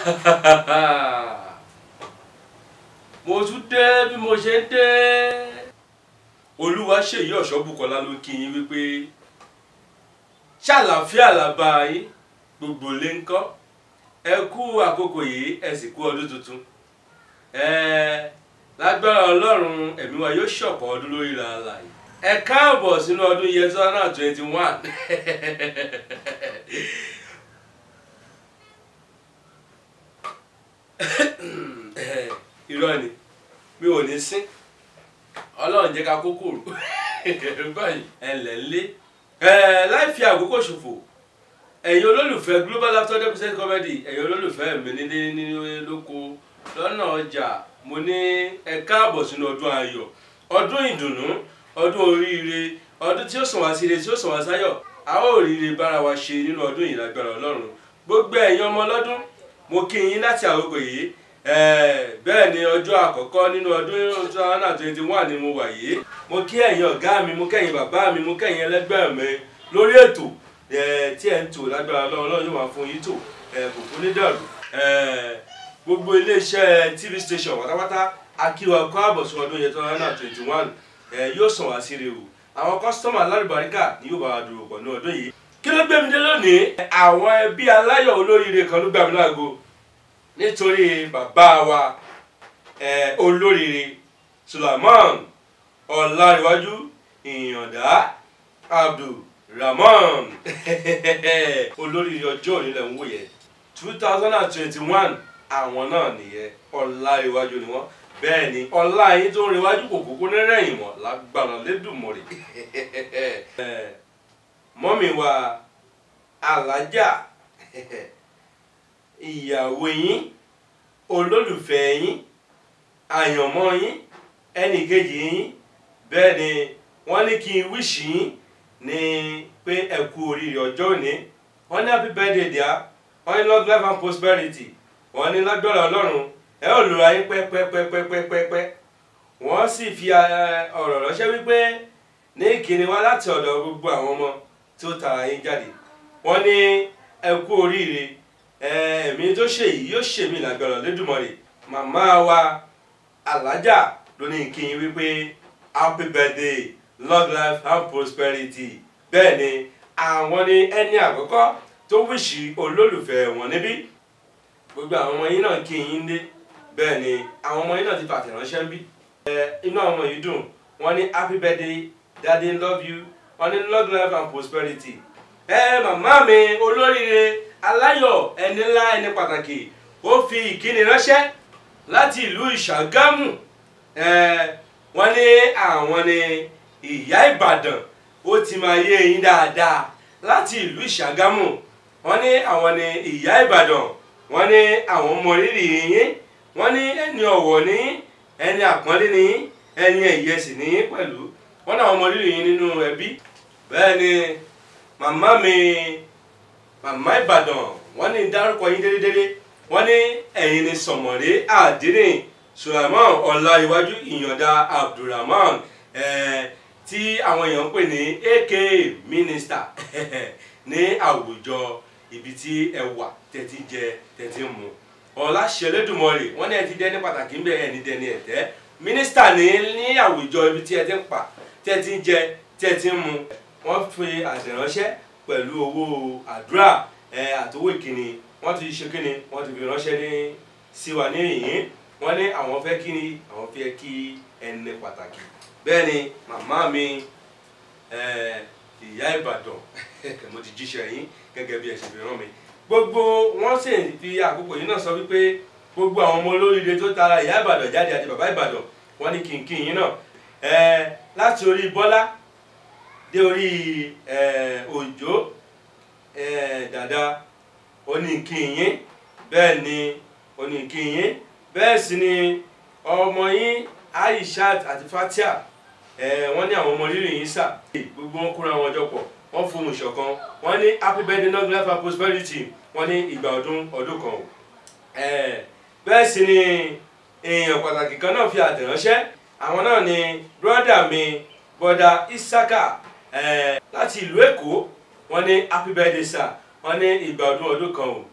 mo tún dé bí mo ṣe ń dé. olúwa ṣèyí ọ̀ṣọ́bùkọ́lá ló kí yín wípé ṣàlàáfíà làbá yín gbogbo lè ń kọ́ ẹ kú àkókò yìí ẹ sì kú ọdún tuntun ẹ lágbára ọlọ́run ẹ̀mí wa yóò ṣọ̀pọ̀ ọdún lórí ra àlàyé ẹ káàbọ̀ sínú ọdún year two thousand and twenty one irọ́ ni mi ò ní sín ọlọ́run jẹ́ ká kókòrò báyìí ẹ̀lẹ́ ńlé láì fi àkókò ṣòfò ẹ̀yin olólùfẹ́ global after ten percent comedy ẹ̀yin olólùfẹ́ mi nílé nílé lóko lọ́nà ọjà mo ní ẹ káàbọ̀ sínú ọdún ayọ̀ ọdún ìdùnnú ọdún oríire ọdún tí ó sàn wá sí ire tí ó sàn wá sáyọ̀ a ó ríire bára wa ṣe nínú ọdún yìí lágbára ọlọ́run gbogbo ẹ̀yin ọmọ ọlọ́dún mo kí yín láti àkókò yìí bẹ́ẹ̀ ni ọjọ́ àkọ́kọ́ nínú ọdún two thousand and twenty one ni mo wà yìí mo kí ẹ̀yin ọ̀gá mi mo kẹ́yin bàbá mi mo kẹ́yin ẹlẹ́gbẹ́ mi lórí ètò tí ẹ̀ ń tò lágbára ọlọ́run ọlọ́run yóò máa fún yín tò kò fún ní dàrú gbogbo iléeṣẹ́ tv station pátápátá akíwa kọ́ àbọ̀sùn ọdún yẹn two thousand and twenty one yóò sàn wá sí rèé o àwọn kọ́sítọ́mù alárùbáríkà ni yóò bá wa dúró pọ̀ ní ọdún yìí kí ló gbé mi dé lónìí àwọn ẹbí aláyọ̀ olóríire kan ló gbà mí láago nítorí bàbá wa olóríire Sulaiman Ọláríwájú Ìyàndá Abdulrahman olóríire ọjọ́ òní lẹ̀ ń wò yẹn two thousand and twenty one àwọn náà nìyẹn Ọláríwájú ni wọ́n bẹ́ẹ̀ ni ọlá yín tó ń rewájú kò kókó nírẹ̀yìn mọ́ lágbára lédùmọ̀rì mọ́mì wa alájà ìyàwó yín olólùfẹ́ yín àyànmọ́ yín ẹnìkejì yín bẹ́ẹ̀ ni wọ́n ní kí n wíṣì yín ní pé ẹ kú oríire ọjọ́ òní wọ́n ní happy birthday dear wọ́n ní long life and prosperity wọ́n ní lágbára ọlọ́run ẹ ò lura yín pẹ́pẹ́pẹ́pẹ́pẹ́pẹ́ wọ́n sì fi ọ̀rọ̀ ránṣẹ́ wípé ní ìkíni wá láti ọ̀dọ̀ gbogbo àwọn ọmọ tí ó tara yín jáde wọ́n ní ẹ kú oríire ẹ̀mí tó ṣe yìí yóò ṣe mí lágbára lẹ́dùnmọ̀rì màmá wa alájà ló ní kí n wípé happy birthday long life and prosperity bẹ́ẹ̀ ni àwọn ní ẹni àkọ́kọ́ tó wíṣì olólùfẹ́ wọn níbí gbogbo àwọn ọmọ yín náà kí yín dé bẹ́ẹ̀ ni àwọn ọmọ yín náà ti fàtẹ̀ ránṣẹ́ ń bí. inú àwọn ọmọ yìí dùn wọ́n ní happy birthday daddy love you wọ́n ní long life and prosperity. ẹ màmá mi olóríire aláyọ̀ ẹni ńlá ẹni pàtàkì ó fi ìkíni ránṣẹ́ láti ìlú ìṣàgámù wọ́n ní àwọn ni ìyá ìbàdàn ó ti máa yé yín dáadáa láti ìlú ìṣàgámù wọ́n ní àwọn ni ìyá ìbàdàn wọ́n ní àwọn mọ rírì yín wọ́n ní ẹni ọ̀wọ̀ ní ẹni àpọ́nlé ní ẹni ẹ̀yẹ sì ní pẹ̀lú wọ́n náà mọ rírì yín nínú ẹbí bẹ́ẹ̀ ni màmá mi màmá ìbàdàn wọ́n ní dárúkọ yín délédélé wọ́n ní ẹ̀yin ni sọ̀mọ̀ré àdínì Sulaiman Ọláríwájú Ìyàndá Abdulrahman tí àwọn èèyàn ń pè ní aka minister ní àwùjọ ibi tí ẹ wà tẹ́tí jẹ tẹ́tí mu ọláṣẹlẹ́dùmọ̀rì wọ́n ní ẹ ti dẹ́ ní pàtàkì ńbẹ ẹ̀ ní dẹni ẹ̀tẹ́ mínísítà ní ní àwùjọ ibi tí ẹ ti ń pa tẹ́tí jẹ tẹ́tí mu wọ́n fi àtẹ̀ránṣẹ́ pẹ̀lú owó àdúrà àtowó ìkíni wọ́n ti ṣe kíni wọ́n ti fi ránṣẹ́ ní sí wa ní ìyín wọ́n ní àwọn fẹ́ kíni àwọn fẹ́ kí ẹni pàtàkì bẹ́ẹ̀ ni màmá mi ìyá ìbàdàn mo ti jíṣẹ́ yín gẹ́gẹ́ bí ẹ ṣe fi rán mi gbogbo wọn sì fi àkókò yìí náà sọ wípé gbogbo àwọn ọmọ olóríire tó tara ìyá ìbàdàn jáde àti bàbá ìbàdàn wọn ní kìnkìn yín náà láti orí bọ́lá dé orí òjò dàda oníkìyín bẹ́ẹ̀ ni oníkìyín bẹ́ẹ̀ sì ni ọmọ yín aishat àti fatia wọ́n ní àwọn ọmọ rírì yín sà gbogbo wọn kóra wọn jọ pọ̀ wọ́n fún un ṣọ̀kan wọ́n ní happy birthday long life and prosperity wọ́n ní ìgbà ọdún ọdún kan o. bẹ́ẹ̀ sì ni èèyàn pàtàkì kan náà fi àtẹ̀ránṣẹ́ àwọn náà ni brọ́dà mi bọ́dà isaka láti ìlú èkó wọ́n ní happy birthday sir wọ́n ní ìgbà ọdún ọdún kan o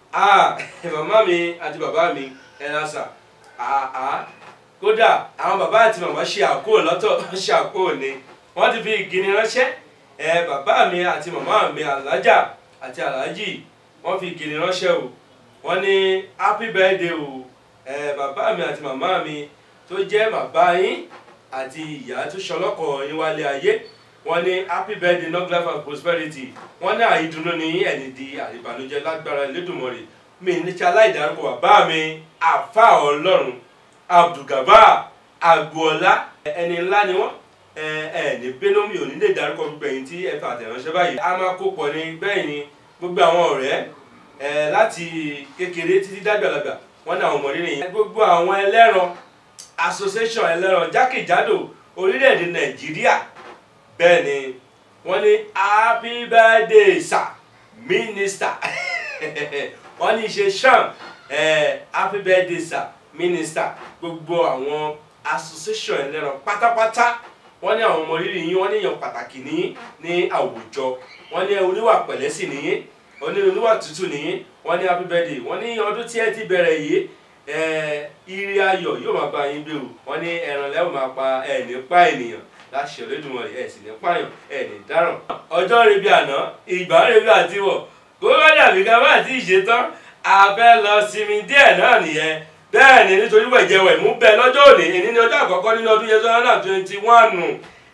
ah màmá mi àti bàbá mi ẹ lásà àá kódà àwọn bàbá àti màmá ṣe àkóò lọ́tọ̀ ṣe àkóò ni wọ́n ti fi ìkíni ránṣẹ́ ẹ bàbá mi àti màmá mi alájà àti aláàjì wọ́n fi ìkíni ránṣẹ́ o wọ́n ní happy birthday o ẹ bàbá mi àti màmá mi tó jẹ́ bàbá yín àti ìyá tó ṣọlọ́kọ̀ yín wálé ayé wọ́n ní happy birthday long life and prosperity wọ́n ní àìdùnnú ní ẹni di àìbànújẹ́ lágbára Elédùmarè mi ní tí aláìdárúkọ bàbá mi àfa ọlọ́run abdulgaba agboola ẹni ńlá ni wọ́n ẹ ẹ ní bínú mi ò ní lè dárúkọ gbogbo ẹ̀yin tí ẹ fà àtẹ̀ránṣẹ́ báyìí a máa kó pọ̀ ní bẹ́ẹ̀ ni gbogbo àwọn ọ̀rẹ́ ẹ láti kékeré títí dàgbàlagbà wọ́n ní àwọn ọmọdé nìyẹn gbogbo àwọn ẹlẹ́ran association ẹlẹ́ran jákèjádò orílẹ̀-èdè nàìjíríà bẹ́ẹ̀ ni wọ́n ní happy birthday sir minister wọ́n ní ṣe sham happy birthday sir minister gbogbo àwọn association ẹlẹ́ran pátápátá wọ́n ní àwọn ọmọ rírì yín wọ́n ní èèyàn pàtàkì ní ní àwùjọ wọ́n ní oníwà pẹ̀lẹ́ sì nìyí wọ́n ní oníwà tútù nìyí wọ́n ní happy birthday wọ́n ní ọdún tí ẹ ti bẹ̀rẹ̀ yìí ire ayọ̀ yóò máa bá yín gbé o wọ́n ní ẹran lẹ́wọ̀n máa pa ẹ̀ nípa ènìyàn láṣẹ Olódùmarè ẹ̀ sì ní pààyàn ẹ̀ ní dáràn. ọjọ́ rebi àná ìgbà rebi àtiwọ̀ kó bá dàbí ká bá ti ṣe tán a fẹ́ lọ sinmi díẹ̀ náà nìyẹn bẹ́ẹ̀ ni nítorí wẹ̀jẹ̀wẹ̀ mú bẹ́ẹ̀ lọ́jọ́ òní èní ní ọjọ́ àkọ́kọ́ nínú ọdún yẹn sọ́nà twenty one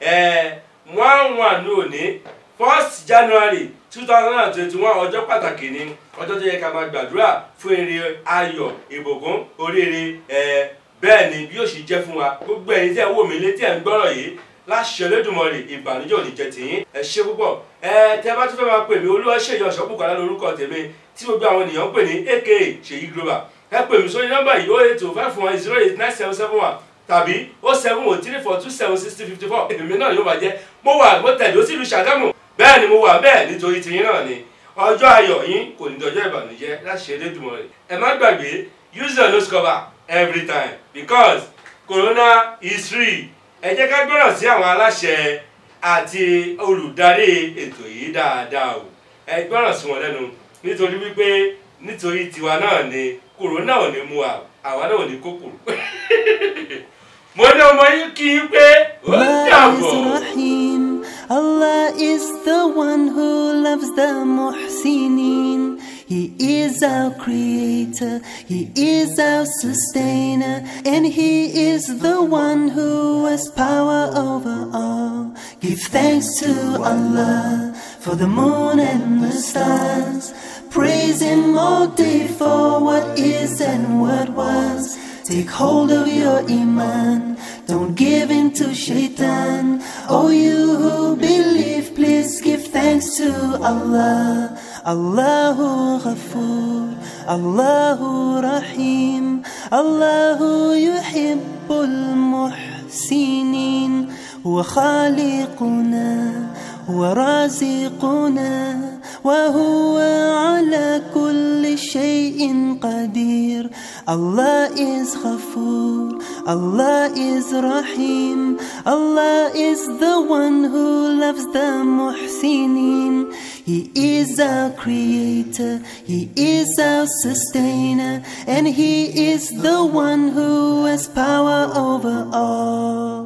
one one òní first January two thousand and twenty one ọjọ́ pàtàkì ni ọjọ́ tó yẹ ká máa gbàdúrà fún ire ayọ̀ ìbùkún oríire bẹ́ẹ̀ ni bí yóò ṣe jẹ́ fún wa gbogbo ẹ̀yin tí ẹ̀ wò mí létí ẹ̀ ń gbọ́rọ̀ yìí láṣẹ Olódùmarè ìbànújẹ́ ò ní jẹ́ tìyín ẹ ṣe púpọ̀ ẹ tẹ bá tún fẹ́ máa pè mí Olúwaṣeyì Ọ̀ṣọ́bùkọ́lá lórúkọ tèmi tí gbogbo àwọn ènìyàn ń pè ní aka Ṣèyí Global ẹ pè mí sórí nọ́mbà yìí ó eight two five one zero eight nine seven seven one tàbí ó seven oh three four two seven sixty fifty four èmi náà yóò máa jẹ́ mo wà mo tẹ̀dó sílùú Ṣàgámù bẹ́ẹ̀ ni mo wà bẹ́ẹ̀ nítorí tìyín náà ni ọjọ́ ayọ̀ yín kò ní dọjọ́ ìbànújẹ́ láṣẹ Elédùmarè ẹ má gbàgbé use your nose cover every time because corona is free ẹ jẹ́ ká gbọ́ràn sí àwọn aláṣẹ àti olùdarí ètò yìí dáadáa o ẹ gbọ́ràn sí wọn lẹ́nu nítorí wípé nítorí tiwa náà ni kòrónà ò ní mú wa àwa náà ò ní kókòrò mo ní ọmọ yín kí n pé ó dàbọ̀. Allah is the one who loves the muhsinin. He is our creator, He is our sustainer, and He is the one who has power over all. Give thanks to Allah for the moon and the stars. Praise Him all day for what is and what was. Take hold of your iman, don't give in to shaitan. Oh, you who believe, please give thanks to Allah. Allahu Ghafoor, Allahu Rahim, Allahu Yuhibbul Muhsinin, هو خالقنا هو رازقنا وهو على كل شيء قدير Allah is Ghafoor, Allah is Rahim, Allah is the one who loves the Muhsinin. He is our creator, He is our sustainer, and He is the one who has power over all.